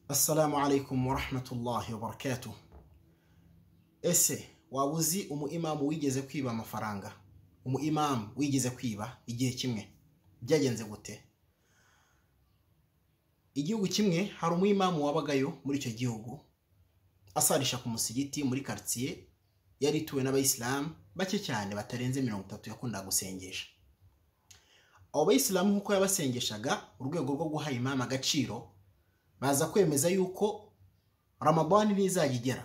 Assalamu alaikum warahmatullahi wabarakatuh. Ese waba uzi umuimamu wigeze kwiba amafaranga? Umuimamu wigeze kwiba igihe kimwe byagenze gute? Igihugu kimwe hari umuimamu wabagayo muri icyo gihugu asarisha ku musigiti muri karitsiye yari ituwe n'abayisilamu bake cyane batarenze mirongo itatu yakundaga gusengesha. Abo bayisilamu nk'uko yabasengeshaga urwego rwo guha imamu agaciro baza kwemeza yuko ramabani ntizajya igera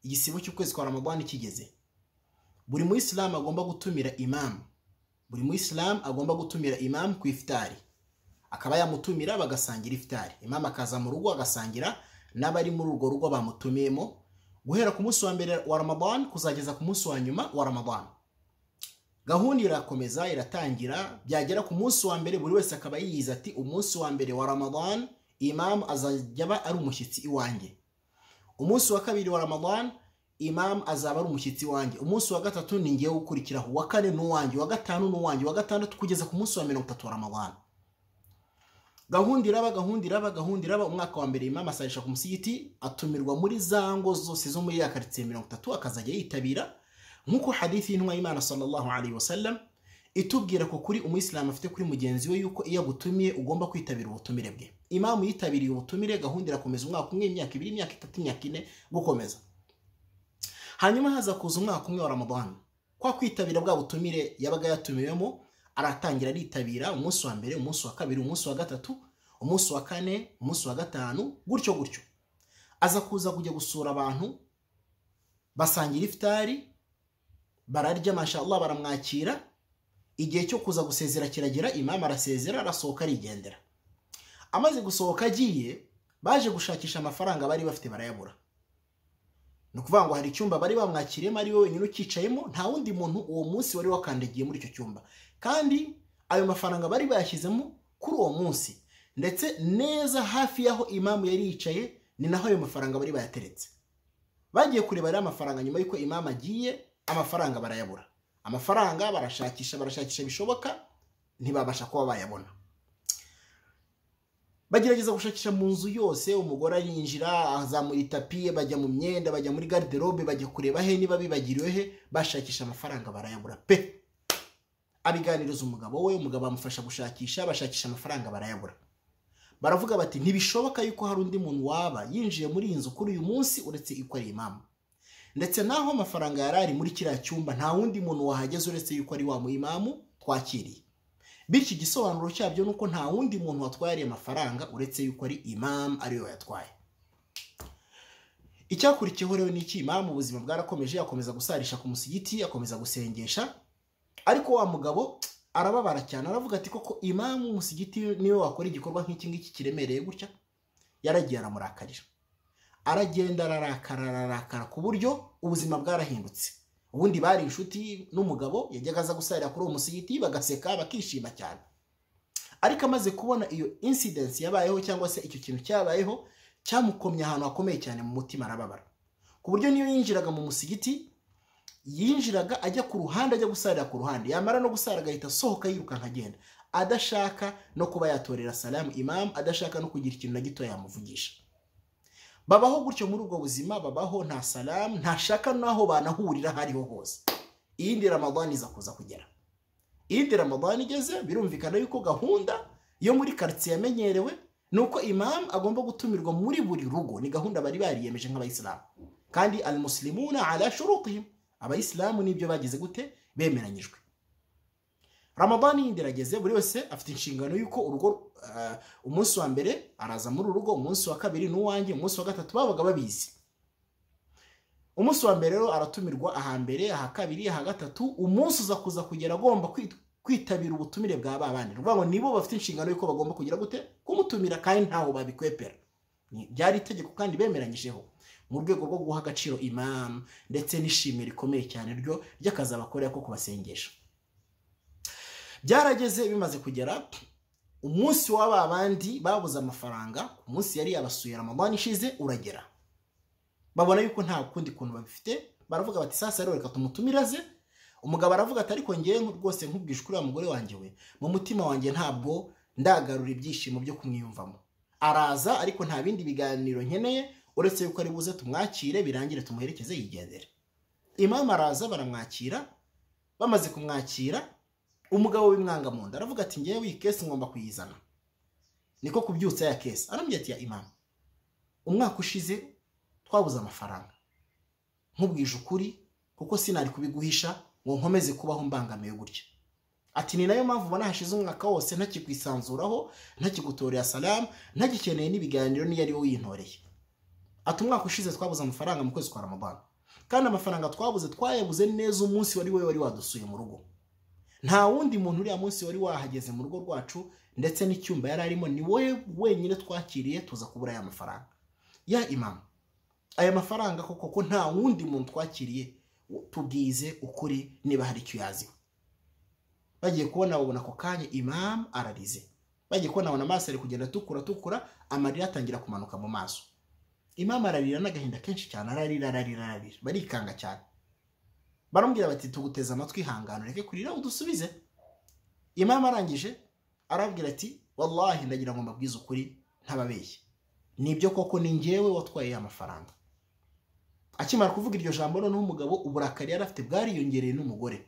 igisibo cy'ukwezi kwa ramabani kigeze buri muyisilamu agomba gutumira imamu buri muyisilamu agomba gutumira imamu ku ifitari akaba yamutumira bagasangira ifitari imamu akaza mu rugo agasangira n'abari muri urwo rugo bamutumiyemo guhera ku munsi wa mbere wa ramabani kuzageza ku munsi wa nyuma wa ramabani gahunda irakomeza iratangira byagera ku munsi wa mbere buri wese akaba yiyiza ati umunsi wa mbere wa ramabani imamu azajya aba ari umushyitsi iwanjye umunsi wa kabiri wa ramadan imamu azaba ari umushyitsi iwanjye umunsi wa gatatu ni ngewe ukurikiraho uwa kane ni uwanjye uwa gatanu ni uwanjye uwa gatandatu kugeza ku munsi wa mirongo itatu wa ramadan gahunda iraba gahunda iraba gahunda iraba umwaka wa mbere imamu asarisha ku musigiti atumirwa muri za ngo zose zo muri ya karitsiye mirongo itatu akazajya yitabira nk'uko hadithi y'intumwa y'imana sallallahu alayhi wasallam itubwira ko kuri umuyisilamu afite kuri mugenzi we yuko iyo agutumiye ugomba kwitabira ubutumire bwe imamu yitabiriye ubutumire gahunda irakomeza umwaka umwe imyaka ibiri imyaka itatu imyaka ine gukomeza hanyuma haza kuza umwaka umwe wa ramadani kwa kwitabira bwa butumire yabaga yatumiwemo aratangira aritabira umunsi wa mbere umunsi wa kabiri umunsi wa gatatu umunsi wa kane umunsi wa gatanu gutyo gutyo aza kuza kujya gusura abantu basangira ifitari bararya mashallah baramwakira igihe cyo kuza gusezera kiragera imamu arasezera arasohoka arigendera amaze gusohoka agiye baje gushakisha amafaranga bari bafite barayabura ni ukuvuga ngo hari icyumba bari bamwakiriyemo ari we wenyine ukicayemo nta wundi muntu uwo munsi wari wakandagiye muri icyo cyumba kandi ayo mafaranga bari bayashyizemo kuri uwo munsi ndetse neza hafi y'aho imamu yari yicaye ni naho ayo mafaranga bari bayateretse bagiye kureba rero amafaranga nyuma y'uko imamu agiye amafaranga barayabura amafaranga barashakisha barashakisha bishoboka ntibabasha kuba bayabona bagerageza gushakisha mu nzu yose umugore arinjira azamura itapi bajya mu myenda bajya muri gariderobe bajya kureba he niba bibagiriwe he bashakisha amafaranga barayabura pe abiganiriza umugabo we umugabo amufasha gushakisha bashakisha amafaranga barayabura baravuga bati ntibishoboka yuko hari undi muntu waba yinjiye muri iyi nzu kuri uyu munsi uretse yuko ari imamu ndetse naho amafaranga yari ari muri kiriya cyumba nta wundi muntu wahageze uretse yuko ari wa muyimamu twakiriye bityo igisobanuro cyabyo ni uko nta wundi muntu watwaye ariya mafaranga uretse yuko ari imamu ariwe wayatwaye icyakurikiyeho rero ni iki imamu ubuzima bwarakomeje akomeza gusarisha ku musigiti akomeza gusengesha ariko wa mugabo arababara cyane aravuga ati koko imamu umusigiti niwe wakora igikorwa nk'iki ngiki kiremereye gutya yaragiye aramurakarira aragenda ararakara ararakara ku buryo ubuzima bwarahindutse ubundi bari inshuti n'umugabo yajyaga aza gusarira kuri uwo musigiti bagaseka bakishima cyane ariko amaze kubona iyo insidensi yabayeho cyangwa se icyo kintu cyabayeho cyamukomye ahantu hakomeye cyane mu mutima arababara ku buryo niyo yinjiraga mu musigiti yinjiraga ajya ku ruhande ajya gusarira ku ruhande yamara no gusara agahita asohoka yirukanka agenda adashaka no kuba yatorera salamu imamu adashaka no kugira ikintu na gito yamuvugisha babaho gutyo muri ubwo buzima babaho nta salamu ntashaka n'aho banahurira aho ariho hose iyindi ramadani iza kuza kugera iyindi ramadani igeze birumvikana yuko gahunda yo muri karitsiye yamenyerewe ni uko imamu agomba gutumirwa muri buri rugo ni gahunda bari bariyemeje nk'abayisilamu kandi al musilimuna ala shurutihim abayisilamu nibyo bagize gute bemeranyijwe ramadani yindi irageze buri wese afite inshingano y'uko urugo umunsi wa mbere araza muri urugo umunsi wa kabiri n'uwanjye umunsi wa gatatu babaga babizi umunsi wa mbere rero aratumirwa aha mbere aha kabiri aha gatatu umunsi uza kuza kugera agomba kwitabira ubutumire bwa babandi ni ngo nibo bafite inshingano y'uko bagomba kugira gute kumutumira kandi ntaho babikwepera byari itegeko kandi bemeranyijeho mu rwego rwo guha agaciro imamu ndetse n'ishimwe rikomeye cyane ryo ry'akazi abakorera ko kubasengesha byarageze bimaze kugera umunsi wa babandi babuze amafaranga ku munsi yari yabasuye ramadani ishize uragera babona yuko nta kundi kuntu babifite baravuga bati sasa rero reka tumutumire aze umugabo aravuga ati ariko ngewe rwose nkubwije uriya mugore wanjye we mu mutima wanjye ntabwo ndagarura ibyishimo byo kumwiyumvamo araza ariko nta bindi biganiro nkeneye uretse yuko ari buze tumwakire birangire tumuherekeze yigendere imamu araza baramwakira bamaze kumwakira umugabo w'imwanga mu nda aravuga ati ngewe iyi kesi ngomba kuyizana niko kubyutsa ya kesi arambwira ati ya imamu umwaka ushize twabuze amafaranga nkubwije ukuri kuko sinari kubiguhisha ngo nkomeze kubaho mbangamiwe gutya ati ni nayo mpamvu ubona hashize umwaka wose ntakikwisanzuraho ntakigutorera salamu ntagikeneye n'ibiganiro niyo ari we wintoreye ati umwaka ushize twabuze amafaranga mu kwezi kwa ramadana kandi amafaranga twabuze twayabuze neza umunsi wari we wari wadusuye mu rugo nta wundi muntu uriya munsi wari wahageze mu rugo rwacu ndetse n'icyumba yari arimo ni wowe wenyine twakiriye tuza kubura aya mafaranga ya imamu aya mafaranga koko ko nta wundi muntu twakiriye tubwize ukuri niba hari icyo uyaziho bagiye kubona babona ako kanya imamu ararize bagiye kubona abona amaso ari kugenda atukura atukura amarira atangira kumanuka mu maso imamu ararira n'agahinda kenshi cyane ararira ararira ararira barikanga cyane baramubwira bati tuguteze amatwi ihangane ureke kurira udusubize imamu arangije arabwira ati wallahi ndagira ngo mbabwize ukuri ntababeshye nibyo koko ni ngewe watwaye ya mafaranga akimara kuvuga iryo jambo noneho umugabo uburakari yari afite bwariyongereye n'umugore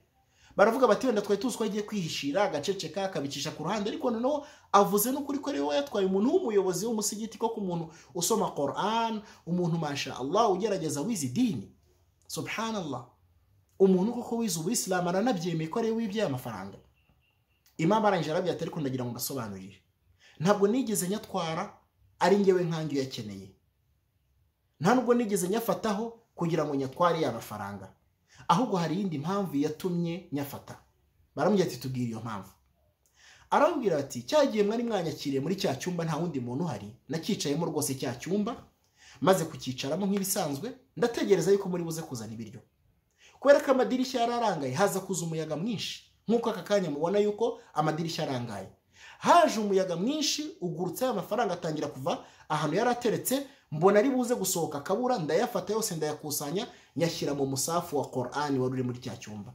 baravuga bati wenda twari tuzi ko agiye kwihishira agaceceka akabicisha ku ruhande ariko noneho avuze n'ukuri ko ariwe yatwaye umuntu w'umuyobozi w'umusigiti ko ku muntu usoma koran umuntu masha allah ugerageza wize idini subhanallah umuntu koko wize ubuyisilamu aranabyemeye ko ariwe wibye amafaranga imama arangije arabwira ati ariko ndagira ngo mbasobanurire ntabwo nigeze nyatwara ari ngewe nkange uyakeneye nta nubwo nigeze nyafataho kugira ngo nyatware ya mafaranga ahubwo hari iyindi mpamvu yatumye nyafata baramubwira ati tubwire iyo mpamvu arababwira ati cya gihe mwari mwanyakiriye muri cya cyumba nta wundi muntu uhari nacyicayemo rwose cya cyumba maze kucyicaramo nk'ibisanzwe ndategereza yuko muri buze kuzana ibiryo kubera ko amadirishya yari arangaye haza kuza umuyaga mwinshi nk'uko aka kanya mubona yuko amadirishya arangaye haje umuyaga mwinshi ugurutse amafaranga atangira kuva ahantu yari ateretse mbona ari buze gusohoka akabura ndayafata yose ndayakusanya nyashyira mu musafu wa korani wari uri muri cya cyumba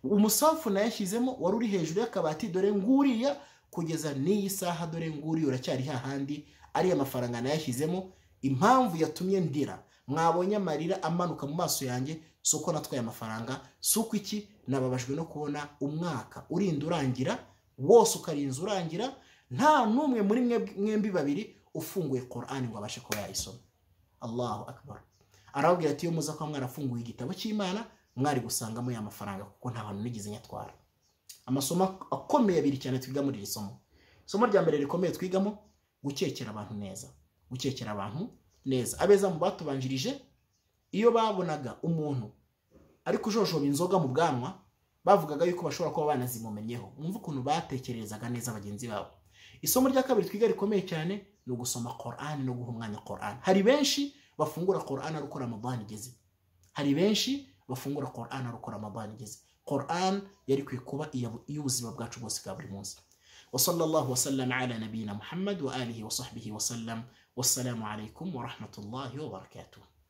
umusafu nayashyizemo wari uri hejuru y'akabati dore nguriya kugeza n'iyi saha dore nguriya uracyari hahandi ariya mafaranga nayashyizemo impamvu yatumye ndira mwabonye amarira amanuka mu maso yanjye si uko natwaye amafaranga si uko iki nababajwe no kubona umwaka urinda urangira wose ukarinza urangira nta n'umwe muri mwembi babiri ufunguye korani ngo abashe kuba yayisoma allahu akbar arababwira ati iyo muza kuba mwarafunguye igitabo cy'imana mwari gusangamo ya mafaranga kuko nta hantu nigeze nyatwara amasomo akomeye abiri cyane twiga muri iri somo isomo rya mbere rikomeye twigamo gukekera abantu neza gukekera abantu neza abeza mu batubanjirije iyo babonaga umuntu ari kujojoba inzoga mu bwanwa bavugaga yuko bashobora kuba banazimumenyeho mwumve ukuntu batekerezaga neza bagenzi babo isomo rya kabiri twiga rikomeye cyane ni ugusoma korani no guha umwanya korani hari benshi bafungura korani ari uko ramadani igeze hari benshi bafungura korani ari uko ramadani igeze korani yari ikwiye kuba iy'ubuzima bwacu bwose bwa buri munsi وصلى الله وسلم على نبينا محمد وآله وصحبه وسلم والسلام عليكم ورحمة الله وبركاته